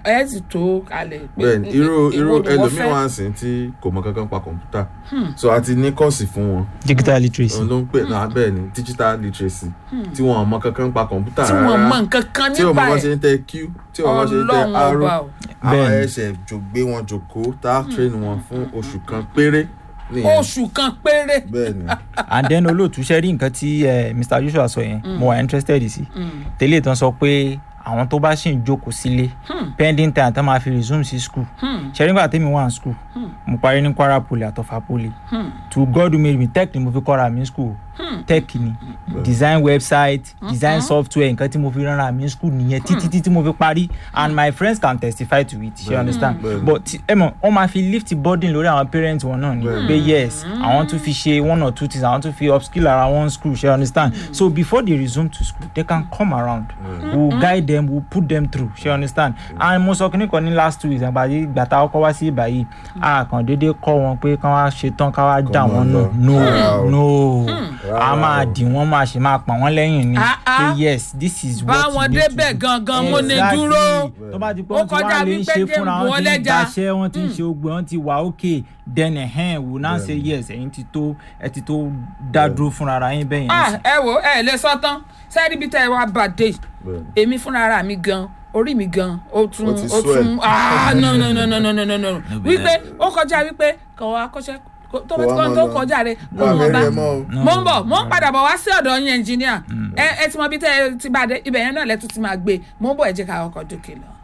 ẹ sì tó kalẹ̀ pé bẹ́ẹ̀ni irú irú èwo ni wọ́n ẹlòmíín fẹ́. wá ń sìn tí kò mọ kankan pa kọ̀ǹpútà so a ti ní kọ́ọ̀sì fún wọn digital literacy. òun ló ń pè náà bẹ́ẹ̀ ni digital literacy tí wọn mọ kankan pa kọ̀ǹpútà tí wọ́n mọ nǹkan kan tí wọn mọ nípa bá ẹ̀ ṣe ń tẹ q tí wọn bá ṣe ń tẹ ọlọ́run arrow ọba o. àwọn Bẹ́ẹ̀ni. ẹsẹ̀ jò gbé wọn jòkó tá a train wọn fún oṣù kan péré nìyẹn oṣù kan péré. bẹ́ẹ̀ni and then olóòtú ṣe rí nǹkan tí eh, mr joshua sọ yẹn mo wà interested sí tẹ́lẹ̀ tán sọ pé àwọn tó bá ṣì ń jókòó sílé pending time tán máa fi resume sí school ṣe nígbà tẹ́mi wà ní school mo parí ní kwara poly àtọ̀fà poly to god who made me tech ni mo fi kọ́ra mi ní school tech ni design website design software nǹkan tí mo fi rán ra mi ní school nìyẹn títí títí mo fi parí and my friends can testify to it ṣe understand Bẹ́ẹ̀ni. but ti- ẹ mọ̀ wọ́n máa fi lift burden lórí àwọn parents wọn náà ni pé yes àwọn tún fi ṣe one or two things àwọn tún fi upskill ara one school ṣe understand so before they resume to school they can come around we will guide them we will put them through ṣe understand and mo sọ kíní kan ní last two weeks àgbà yìí gbàtà ọkọ wá sí ibà yìí a kàn déédéé kọ́ wọn pé kán wá ṣe tán ká wá dà Kọ́ wọ́n wọn nù lọ. Rárá o. no no Rárá a máa o. dì wọ́n máa ṣe máa pa wọ́n lẹ́yìn ni Ah, ah. pé yes this is what bá you wọn need to débẹ̀ do gangan mo ní Exactly. dúró. tó bá ti pé Ó wọ́n ti kọjá wá lè wípé ṣe jẹ́ fúnra ń bu wọn ti ń ọlẹ́ja. gbaṣẹ́ wọ́n ti ń ṣe ogbè wọ́n ti wà ókè then ẹ̀hẹ́n wò náà ṣe yes ẹ̀yin ti tó ẹ ti tó dá dúró fúnra ara yín bẹ́yẹn Ah, ẹ wo ẹ lè sọ tán sẹ́ẹ̀rì bíi tẹ́ ẹ wá bàdé bẹ́ẹ̀ni èmi fúnra ara mi gan orí mi gan ó tún Ó ti ó swell. tún ah no no no no no no no no wípé ó kọjá wípé kò wá kọ́ṣẹ́ kò- tó bá ti Kò wá kọ́ mọ́ tó lọ. kọjá rẹ̀ kò wà mọ̀ bá bẹ́ẹ̀ mọ́ o No. mo ń bọ̀ mo ń padà bọ̀ wá sí ọ̀dọ̀ yín ẹnjìníà ẹ ẹ ti mọ bí tẹ́ ẹ ti bá dé ibẹ̀ yẹn náà lẹ́tún ti máa gbé mo ń bọ̀ ẹ jẹ́ ká ọkọ̀ dókè lọ.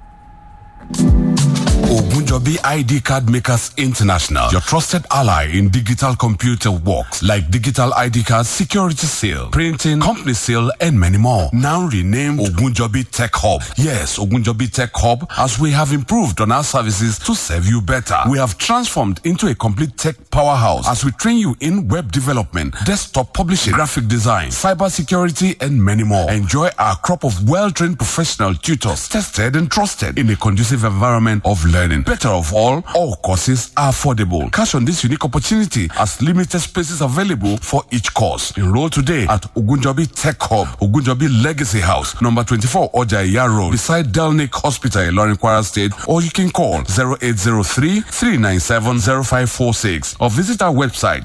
Ogunjobi ID Card Makers International, your trusted ally in digital computer works like digital ID cards, security seal, printing, company seal, and many more. Now renamed Ogunjobi Tech Hub. Yes, Ogunjobi Tech Hub, as we have improved on our services to serve you better. We have transformed into a complete tech powerhouse as we train you in web development, desktop publishing, graphic design, cyber security, and many more. Enjoy our crop of well-trained professional tutors, tested and trusted in a conducive environment of learning. Better of all, all courses are affordable. Cash on this unique opportunity as limited spaces available for each course. Enroll today at Ogunjobi Tech Hub, Ogunjobi Legacy House, number 24 Ojaya Road, beside Delnick Hospital, Ilorin Kwara State, or you can call 0803 397 0546 or visit our website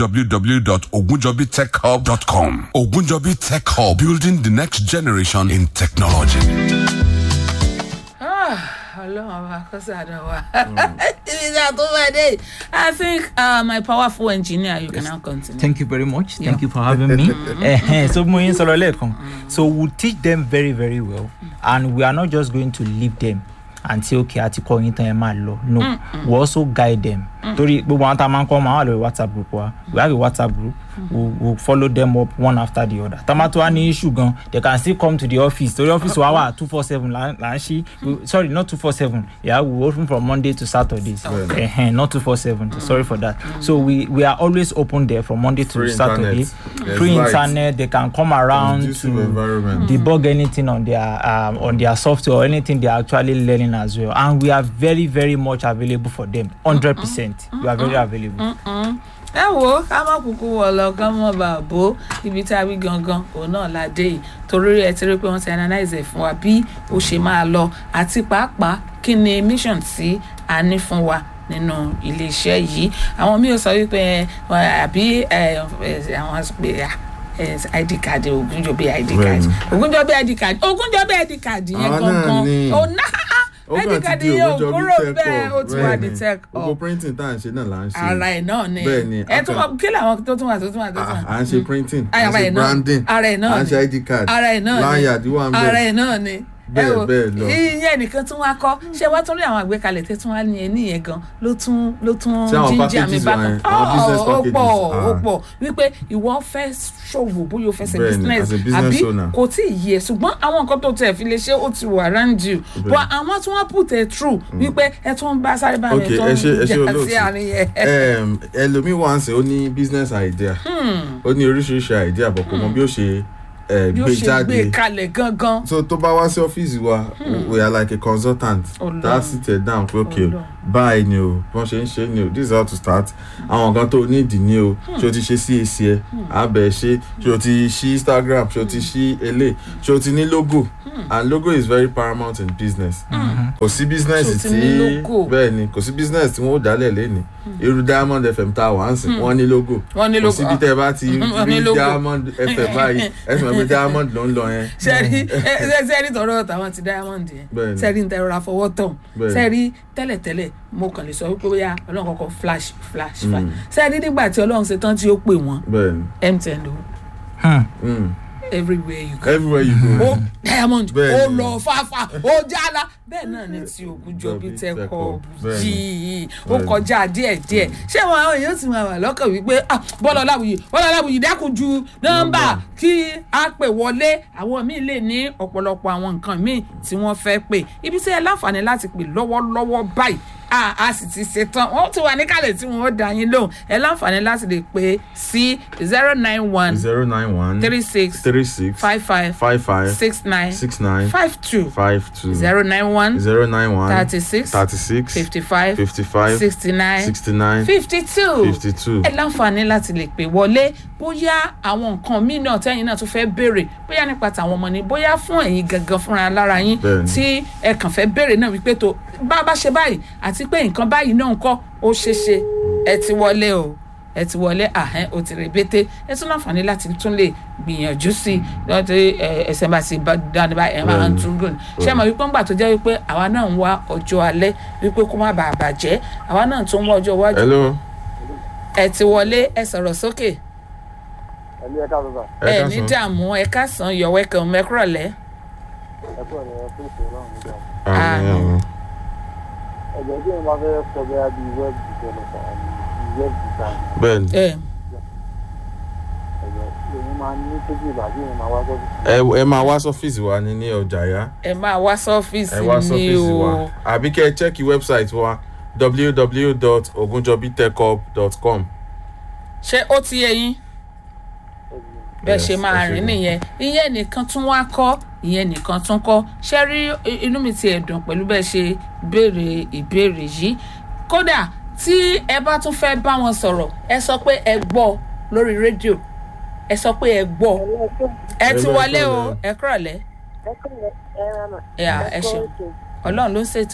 www.ogunjobitechhub.com. Ogunjobi Tech Hub, building the next generation in technology. ọlọ́run ọba kó sàdọ̀ wa ibi tí a tó bá dé i think uh, my powerful engineer you can now continue. thank you very much Yeah. thank you for having me Ẹhẹ́n, so mo yín sọ̀rọ̀ lẹ́ẹ̀kan so we teach them very very well and we are not just going to leave them and say okay àti kọ́ yín tán ẹ máa lọ no we also guide them torí gbogbo àwọn tá a máa ń kọ́ máa wà lórí whatsapp group wa we have a whatsapp group we we follow them up one after the other tamato wa ní issue gan they can still come to the office torí office wa wà two four seven là là ń ṣí We- sorry not two four seven yeah we open from monday to saturdays Ẹhẹ́n, not two four seven sorry for that so we we are always open there from monday to Free saturday internet. There's free light. internet they can come around Conducive to environment. debug anything on their um, on their software or anything they are actually learning as well and we are very very much available for them hundred percent we are very available. ẹ wo ká má kúkú wọ lọ ká mọ bá bó ibi tá a wí gangan òun náà la dé yìí torí ẹ ti rí pé wọn ti analyse ẹ fún wa bí ó ṣe máa lọ àti pàápàá kí ni mission tí a ní fún wa nínú iléeṣẹ́ yìí àwọn míì ò sọ wípé ẹ, àbí ẹ, ẹ, àwọn sọ pé à, ẹ, id card Ògúnjọbí id card Bẹ́ẹ̀ni. Ògúnjọbí id card Ògúnjọbí id card yẹn Àwọn náà gangan ni. ò náà ó id kàn card ti di yẹn ò Ogunjobi kúrò Tech bẹ́ẹ̀ Hub. ó ti wà ní Bẹ́ẹ̀ni. tech gbogbo hub printing tá à ń ṣe náà là ń ṣe ara ẹ̀ náà ni Bẹ́ẹ̀ni, ẹ tún a mọ kí làwọn tó tún wà tó tún wà tó tún à wà à ń ṣe printing à Ara ń ṣe ẹ̀ náà. branding Ara ẹ̀ náà à ń ni. ṣe id card ara ẹ̀ náà ni lanyard wà ń ara bẹ̀ ẹ̀ náà ni Bẹ́ẹ̀, ẹ wò, bẹ́ẹ̀ lọ. ìyẹn nìkan tún wá kọ́ ṣé wá tún rí àwọn àgbékalẹ̀ tẹ́ tún wá ní ẹni yẹn gan ló tún ló tún Ṣé àwọn jíjà mi packages bá wà kan yẹn? Àwọn business ó packages? pọ̀ ó Ah. pọ̀ wípé ìwọ fẹ́ ṣòwò bóyá o fẹ́ ṣe Bẹ́ẹ̀ni, business as a business àbí owner. kò tí ì yẹ ṣùgbọ́n àwọn nǹkan tó tẹ̀ fi lè ṣe ó ti wà around you but àwọn tún wá put it through wípé ẹ tún ń bá sáré bá mi Ok, tó ẹ ń ṣe- ẹ ṣe jà olóòtú. sí àárín yẹn. Em, ẹlòmíì wà ń sìn ó ní business idea ó ní oríṣiríṣi idea bọ̀ kò mọ bí ó ṣe ẹ, bí ó gbé ṣe jáde gbé kalẹ̀ gangan so tó bá wá sí ọ́fíìsì wa we are like a consultant Ọlọ́run. that sit there down pé ok Ọlọ́run. báyìí ni o bí wọ́n ṣe ń ṣe ni o this is how to start àwọn nǹkan tó nídìí ni o ṣé o ti ṣe CAC ẹ abẹ ṣe ṣé o ti ṣí Instagram ṣé o ti ṣí ele ṣé o ti ní logo and logo is very paramount in business kò sí business Ṣé o ti tí ní logo? bẹ́ẹ̀ ni kò sí business tí wọ́n ó dálẹ̀ lẹ́ni irú Diamond FM tá a wà ń sìn wọ́n ní logo wọ́n ní kò logo síbi tẹ́ ẹ bá ti Wọ́n ní rí logo. Diamond FM báyìí ẹ sì mọ̀ pé Diamond ló ń lọ yẹn sẹ́rí sẹ́rí tọ̀rọ̀ tàwọn ti diamond yẹn Bẹ́ẹ̀ni. sẹ́rí ń tẹ rọra fọwọ́ tán Bẹ́ẹ̀ni. sẹ́rí tẹ́lẹ̀tẹ́lẹ̀ mo kàn lè sọ wípé bóyá ọlọ́run kọ́kọ́ flash flash flash sẹ́rí nígbà tí ọlọ́run ṣe tán tí ó pè wọ́n bẹ́ẹ̀ ni. mtn ló Hmm. Mm. everywhere you go everywhere you ó go. diamond ó Bẹ́ẹ̀ni. lọ fáfá ó jálá bẹ́ẹ̀ náà ni ti Ògúnjọbí Jọbí tẹ́kọ̀ Tẹ́kọ̀, bẹ́ẹ̀ni. yìí ó Bẹ́ẹ̀ni. kọjá díẹ̀díẹ̀ ṣé wọn àwọn èèyàn ti máa wà lọ́kàn wípé ah, Bọ́lá Ọláwuyì Bọ́lá Ọláwuyì dákun ju nọ́mbà kí a pè wọlé àwọn míì lè ní ọ̀pọ̀lọpọ̀ àwọn nǹkan míì tí wọ́n fẹ́ pè ibi tí ẹ láǹfààní láti pè lọ́wọ́lọ́wọ́ báyìí a a sì ti ṣetán wọ́n ti wà níkàlẹ̀ tí wọ́n ó dá yín lóhùn ẹ láǹfààní láti lè pè sí zero nine one zero nine one three six three six five five five five six nine six nine five two five two zero nine one zero nine one thirty six thirty six fifty five fifty five sixty nine sixty nine fifty two fifty two. ẹ láǹfààní láti lè pè wọlé bóyá àwọn nǹkan míì náà tẹ́yìn náà tún fẹ́ béèrè bóyá nípa tàwọn ọmọ ni bóyá fún ẹ̀yin gangan fúnra lára yín Bẹ́ẹ̀ni. tí ẹ kàn fẹ́ béèrè náà wípé tó bá a bá ṣe báyìí àti pé nǹkan báyìí náà ń kọ́ ó ṣeé ṣe ẹ ti wọlé o ẹ ti wọlé àhẹn o ti rèbété ẹ tún láǹfààní láti tún lè gbìyànjú sí i lọ́tí ẹsẹ̀ bá ti bá dáni bá ẹ máa ń tún gùn ṣé mo wípé ńgbà tó jẹ́ wípé àwa náà ń wá ọjọ́ alẹ́ wípé kó má bàa bàjẹ́ àwa náà tún ń wá ọjọ́ iwájú hello. ẹ ti wọlé ẹ sọ̀rọ̀ sókè ẹ̀mí ẹ̀ka bàbá ẹ ẹ ní káàsán. dààmú ẹ káàsán you're welcome mẹ́kúrọ̀lẹ́ ẹ̀kú ẹ̀ lọ́wọ́ tó ṣe náà nígbà Àmín, àmín. ẹ̀jẹ̀ tí mo bá fẹ́ sọ bẹ́ẹ̀ bí web developer àbí web design bẹ́ẹ̀ni ẹ ẹ̀jẹ̀ tí èmi máa ní tóbi ìgbà tí èmi máa wá sọ́dún. ẹ ẹ máa wá sọ́fíìsì wa ní ní ọjà yá ẹ máa wá ẹ sọ́fíìsì wá ni sọ́fíìsì wa o àbí kẹ́ ẹ chẹ́kì wẹ́bsáìtì wa www.ogunjobitechhub.com. ṣé ó ti yé yín bẹ́ẹ̀ Yes, ṣe máa ẹ ṣe rìn gan. nìyẹn ìyẹn nìkan tún wá kọ́ ìyẹn nìkan tún kọ́ ṣé rí i- inú mi ti ẹ̀dùn pẹ̀lú bẹ́ẹ̀ ṣe béèrè ìbéèrè yìí kódà tí ẹ bá tún fẹ́ bá wọn sọ̀rọ̀ ẹ sọ pé ẹ gbọ́ lórí rédíò ẹ sọ pé ẹ gbọ́ ẹ ti Hello, wọlé o hello. ẹ kúrọ̀lẹ́ ẹ à, ẹ ṣeun ọlọ́run ló ń ṣètò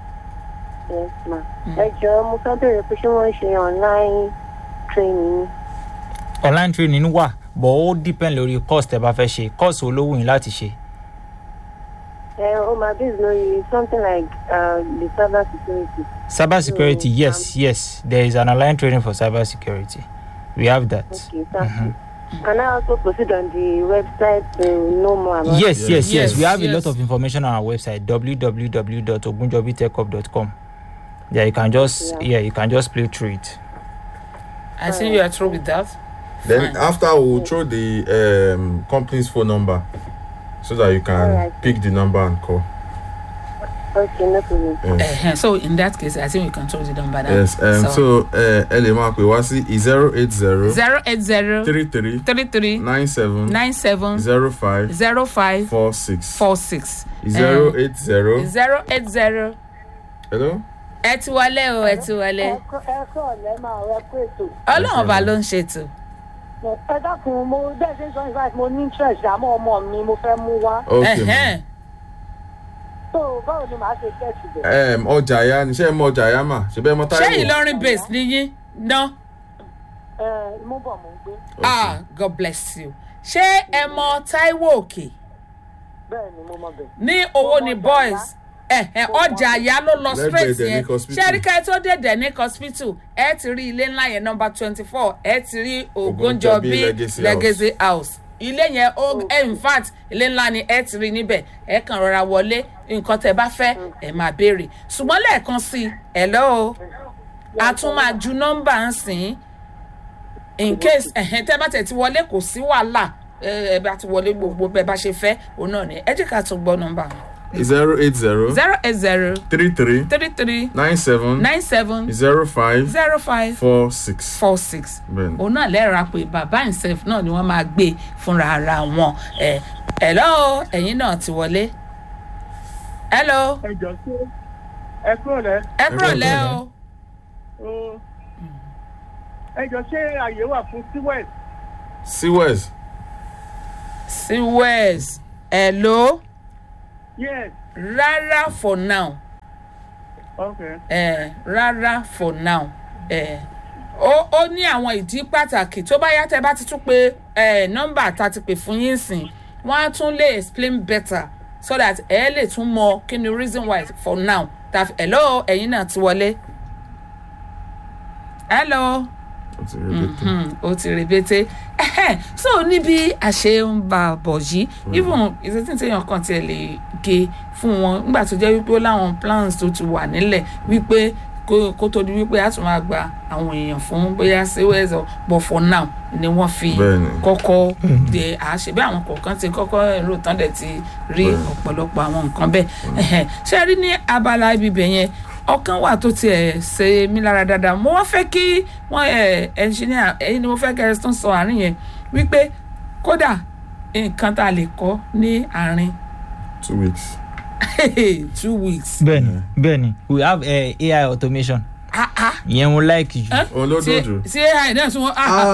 ẹ jọ̀ọ́ mo fẹ́ bèrè pé ṣé wọ́n ń ṣe online training ni. online training wà but ó depend lórí course tẹ bá fẹ́ ṣe course wo ló wù yín láti ṣe. ẹ ó máa bí lórí something like uh, the cyber security. cyber security Mm, yes yes there is an online training for cyber security we have that. okay thank you. Can I also proceed on the website to know more about yes yes yes, Yes, we have yes. a lot of information on our website www.ogunjobitechhub.com yeah you can just Yeah. yeah you can just play through it. I think you are through with that. Then Fine. after we will throw the um, company's phone number so that you can Alright. pick the number and call. Okay, no problem. Yes. Uh-huh. So in that case, I think we can throw the number down. Yes. Um, so uh, ẹ lè máa pè wá sí zero eight zero zero eight zero three three three three nine seven nine seven zero five zero five four six four six zero eight zero. zero eight zero. Hello. ẹ ti wọlé o ẹ ti wọlé ẹ kọ́ ọ̀lẹ́ máa rẹ pé ètò. ọlọ́run ọba ló ń ṣètò ẹ dákun mo bẹ́ẹ̀ ṣe ń sọ ìfà mo ní interest àmọ́ ọmọ mi mo fẹ́ mú wá. Okay. ma'am. Ẹ̀hẹ́n. so báwo ni màá ṣe kẹ́ẹ̀sì bẹ̀. Um, ọjà ya ni ṣé ẹ mọ ọjà ya mà ṣe bẹ́ẹ̀ mọ ṣé Táíwò. ìlọrin base níyìn ná ẹ mú bọ̀ mo ń gbé. ah god bless you ṣé ẹ mọ taiwo òkè bẹ́ẹ̀ ni mo mọ bẹ̀. ní owó ni Ọjà boys ẹ̀hẹ́n, ọjà àyà ló lọ Lẹ́gbẹ̀ẹ́ straight Denic yẹn Hospital. ṣé ẹríkà tó dé denic hospital ẹ ti rí ilé ńlá yẹn nọmba twenty four ẹ ti rí Ogunjobi ogunjobi Legacy legacy house ilé yẹn ó in fact ilé ńlá ni ẹ ti rí níbẹ̀ ẹ kàn rọra wọlé nǹkan tẹ bá fẹ́ ẹ máa béèrè ṣùgbọ́n lẹ́ẹ̀kan sí i hello a tún máa ju nọ́mbà ń sìn in case ẹ̀hẹ́n tẹ́ bá tẹ̀ ti wọlé kò sí wàhálà ẹ ẹ bá ti wọlé gbogbo bẹ́ẹ̀ bá ṣe fẹ́ òun náà ni ẹ jẹ́ ká tún gbọ́ nọ́mbà wọn. zero eight zero zero eight zero three three three three nine seven nine seven zero five zero five four six. four six bẹ́ẹ̀ni. òun náà lẹ́ẹ̀ra pé bàbá himself náà ni wọ́n máa gbé fúnra ara wọn ẹ̀ hello ẹ̀yin náà ti wọlé hello ẹ jọ sí ẹ kúrò lẹ ẹ kúrò lẹ́ kúrò o o ẹ jọ ṣé àyè wà fún siwet siwes sí west hello yes rárá for now okay eh, rárá for now eh, ó ó ní àwọn ìdí pàtàkì tó bá yá tẹ bá ti tún pé eh, nọ́mbà tá a ti pè fún yín sìn wọ́n á tún lè explain better so that ẹ lè tún mọ kí ni reason why for now ta hello ẹ̀yin náà ti wọlé hello ó ti rí bẹ́tẹ̀. hmm, ó ti rebete Ẹhẹ́, so níbi àṣẹ ń bá a bọ̀ yìí even ìṣètì téèyàn kan tiẹ̀ lè ge fún wọn nígbà tó jẹ́ wípé ó láwọn plans tó ti wà nílẹ̀ wípé kó kó tó di wípé a tún máa gba àwọn èèyàn fún bóyá sewers or but for now ni wọ́n fi Bẹ́ẹ̀ni. kọ́kọ́ de àṣẹ bí àwọn kọ̀ọ̀kan ti kọ́kọ́ èrò tán dẹ̀ ti rí Bẹ́ẹ̀ni. ọ̀pọ̀lọpọ̀ àwọn nǹkan bẹ́ẹ̀ Ẹhẹ́, ṣé ẹ rí ní abala ibibẹ̀ yẹn ọkàn wà tó tiẹ̀ ṣe mí lára dáadáa mo wá fẹ́ kí wọ́n ẹ̀ ẹnṣiníà ẹ̀yin ni mo fẹ́ kẹ́ ẹ tún sọ àárín yẹn wípé kódà nǹkan tá a lè kọ́ ní àárín two weeks. two weeks. bẹ́ẹ̀ni bẹ́ẹ̀ni we have uh, ai automation Ah, ah. ìyẹn mo like jù Eh? òun ló ṣé dùn jù. ṣé ai náà sún wọn.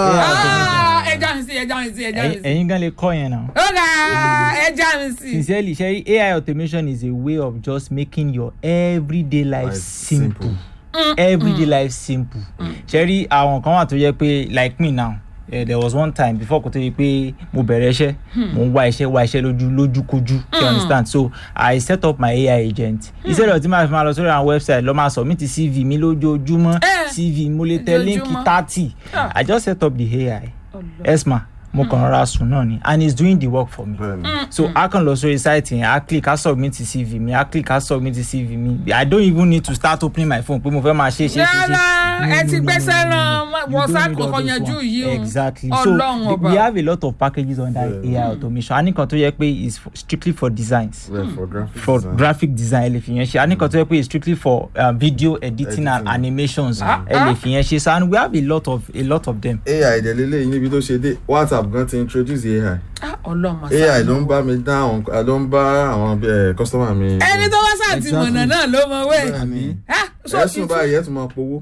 Ah. ẹja mi sí ẹja mi sí ẹja mi Ẹ̀yin- sí. ẹ̀yin gan lè kọ́ yẹn náà. ó ga ẹja mi sí. sincerely sherry ai automation is a way of just making your everyday life Life simple, simple. everyday life simple sherry àwọn kan wà tó yẹ pé like me now uh, there was one time before kò tó yẹ pé mo bẹ̀rẹ̀ iṣẹ́ mo ń wá iṣẹ́ wá iṣẹ́ lójú lójúkojú you understand so i set up my ai agent instead of tí màá fi máa lọ sórí àwọn website lọ máa submit cv mi lójoojúmọ́ Eh, cv mo lè tẹ link ojoojúmọ́. thirty Ah. i just set up the ai Ọlọ́run. esma mo kàn rọra sùn náà ni and it's doing the work for me bẹ́ẹ̀ni. so a kàn lọ sórí site yẹn a click a submit cv mi a click a submit cv mi i don't even need to start opening my phone pé mo fẹ́ máa ṣe ṣe ṣe ṣe. rárá ẹ ti gbẹ́sẹ̀ ràn You don't whatsapp need all kọ̀ọ̀kan those yanjú ones. yìí o exactly ọlọ́run so ọba we have a lot of packages under Yeah. ai automation a ní kan tó yẹ pé is for, strictly for designs bẹ́ẹ̀ for graphic for design. graphic design ẹ lè fi yẹn ṣe a ní kan tó yẹ pé is strictly for um, video editing and Editing. animations Ah, ẹ lè fi yẹn ṣe so and we have a lot of a lot of them. ai ìdẹ̀lélẹ̀ yìí níbi tó ṣe dé whatsapp gan ti introduce ai Ah, ọlọ́run ai ló ń bá mi dá àwọn ló ń bá àwọn eh, customer mi. ẹni tó wá sáà ti Exactly. mọ̀nà náà ló mọ wẹ̀. bẹ́ẹ̀ni Ah, so ẹ̀sùn ìtú- báyìí ẹ̀ tún máa powó.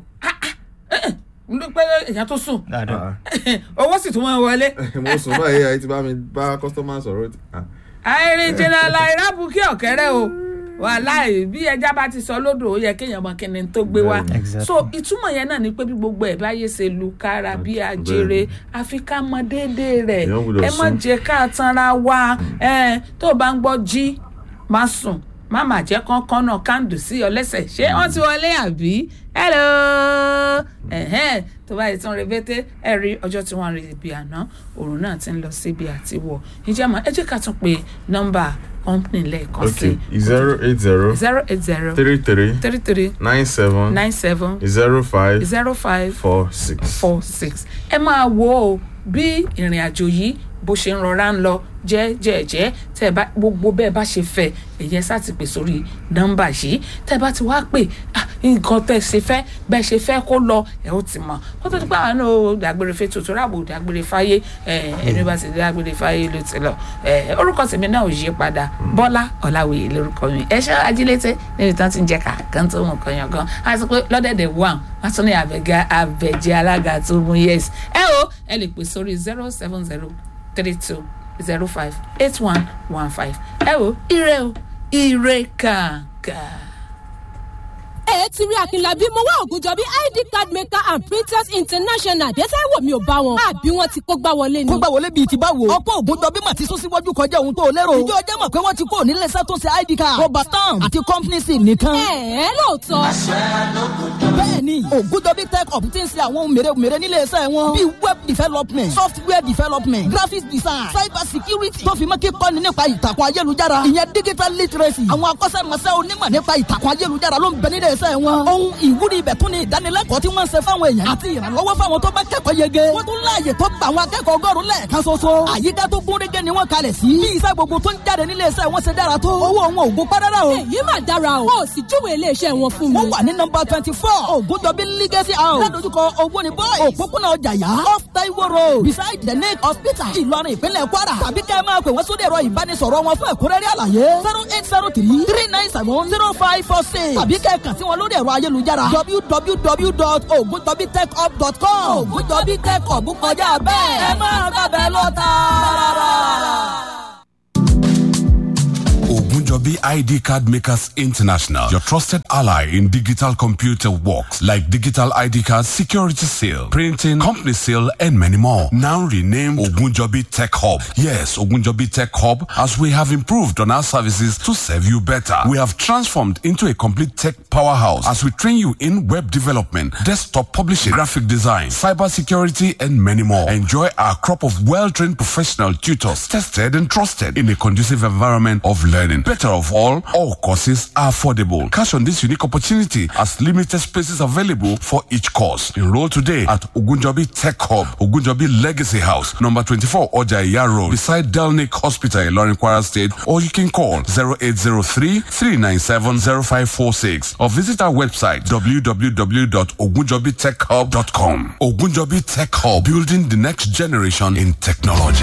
ló pé èèyàn tó sùn dáadáa. owó sì tún máa wọlé. mo sùn báyìí ai ti bá mi bá customer sọ̀rọ̀ ah, àìrìn jìnnà láìra bukí ọ̀kẹ́rẹ́ o wàláì bí ẹja bá ti sọ lódò ó yẹ kéèyàn mọ kíni tó gbé wá Bẹ́ẹ̀ni. Exactly. so ìtumọ̀ yẹn náà ni pé bí gbogbo ẹ̀ báyé ṣe lu kára bí ajere àfi ká mọ déédéé rẹ̀ Èèyàn gbọ́dọ̀ ẹ má sùn. jẹ́ ká tanra wa ẹ tó o bá ń gbọ́ jí má sùn má má jẹ́ kánkán náà kándù sí ọ lẹ́sẹ̀ ṣé wọ́n ti wọlé àbí hello ẹ̀hẹ́n tó bá yẹ tán rebete ẹ rí ọjọ́ tí wọ́n rí ibi àná òòrùn náà ti ń lọ síbi àti wọ̀ ìjẹ́ mọ́ ẹ jẹ́ ká tún pe nọ́mbà company lẹ́ẹ̀kan sí okay zero eight zero zero eight zero three three three three nine seven nine seven zero five zero five four six. four six ẹ máa wo o bí ìrìn àjò yìí bó ṣe ń rọra ń lọ jẹ́jẹ́jẹ́ tẹ́ ẹ bá gbogbo bẹ́ẹ̀ bá ṣe fẹ́ èyí ẹ sá ti pè sórí nọ́mbà yìí tẹ́ ẹ bá ti wá pè ah, nǹkan tẹ́ ẹ ṣe fẹ́ bẹ́ẹ̀ ṣe fẹ́ kó lọ ẹ ó ti mọ̀ kó tó ti pa àwọn náà dàgbére fẹ́ tuntun ráàbò dàgbére fáyé ẹ, ẹni bá ti dàgbére fáyé ló ti lọ ẹ, orúkọ tèmi náà ò yí padà bọ́lá ọ̀làwìyí lórúkọ mi ẹ ṣe ajílété níbi tán ti ń jẹ kàkán tó mú kan yàn gan àti pé lọ́dẹ̀dẹ̀ wà wọ́n tún ní àbẹ̀gẹ́ àbẹ̀jẹ́ alága tó mú yes ẹ o ẹ lè pè sórí zero seven zero three two zero five eight one one five ẹ wo ire o ire kàkà. ẹ ti rí akínlábí mo wá ògùnjọ bí id card maker and printers international dẹ́sẹ̀ wò mí ò bá wọn àbí wọn ti kó gbá wọlé ni. kó gbà wọlé bíi ti báwo. ọ̀pọ̀ ògùn jọ bí mà ti sún síwájú kọjá ohun tó o lérò. ìjọ ọjọ́ mọ̀ pé wọ́n ti kó nílé iṣẹ́ tó ṣe id card. rọba stamp àti company sim nìkan. ẹ ẹ lóòótọ́ bẹ́ẹ̀ni ògùdọ́bí tech up ti ń ṣe àwọn ohun mèremère nílé iṣẹ́ wọn. bíi web development software development graphics design cyber security tó fi mọ́ kíkọ́ni nípa ìtàkùn ayélujára. ìyẹn digital literacy. àwọn akọ́ṣẹ́mọṣẹ́ onímọ̀ nípa ìtàkùn ayélujára ló ń bẹ nílé iṣẹ́ wọn. wọn. ohun ìwúrí ibẹ̀ tún ni ìdánilẹ́kọ̀ọ́ tí wọ́n ń ṣe fáwọn èèyàn àti ìrànlọ́wọ́ fáwọn tó bá kẹ́kọ̀ọ́ yege. wọ́n tún láàyè tó gba àwọn akẹ́kọ̀ọ́ ọgọ́rùn-ún lẹ́ẹ̀kan ṣoṣo. àyíká tó gún régé ni wọ́n kalẹ̀ sí. bí iṣẹ́ gbogbo tó ń jáde nílé iṣẹ́ wọn ṣe dára tó. owó wọn ò gún párárá o. èyí mà dára o ó sì júwe iléeṣẹ́ wọn fún mi. wọ́n wà ní nọmba twenty four ògùndọ̀bí legacy house. ládojúkọ owóni boys. òpópónà ọjà yá. off taiwo road. beside the lake hospital. ìlọrin ìpínlẹ̀ kwara. tàbí kẹ́ ẹ máa pè wọ́n sórí ẹ̀rọ ìbánisọ̀rọ̀ wọn fún ẹ̀kúnrẹ́rẹ́ àlàyé. zero eight zero three three nine seven zero five four six. tàbí kẹ́ ẹ kàn sí wọn lórí ẹ̀rọ ayélujára. www.ogundobitechhub.com. ògùndọ̀bí tech hub kọjá bẹ́ẹ̀. ẹ máa gbàgbẹ́ lọ tààrà. Ogunjobi ID Card Makers International, your trusted ally in digital computer works like digital ID cards, security sale, printing, company sale, and many more. Now renamed Ogunjobi Tech Hub. Yes, Ogunjobi Tech Hub, as we have improved on our services to serve you better. We have transformed into a complete tech powerhouse as we train you in web development, desktop publishing, graphic design, cyber security, and many more. Enjoy our crop of well-trained professional tutors, tested and trusted in a conducive environment of learning. Better of all, all courses are affordable. Cash on this unique opportunity as limited spaces available for each course. Enroll today at Ogunjobi Tech Hub, Ogunjobi Legacy House, number 24 Ojaya Road, beside Delnick Hospital, Lorin Kwara State, or you can call 0803 397 0546 or visit our website www.ogunjobitechhub.com. Ogunjobi Tech Hub, building the next generation in technology.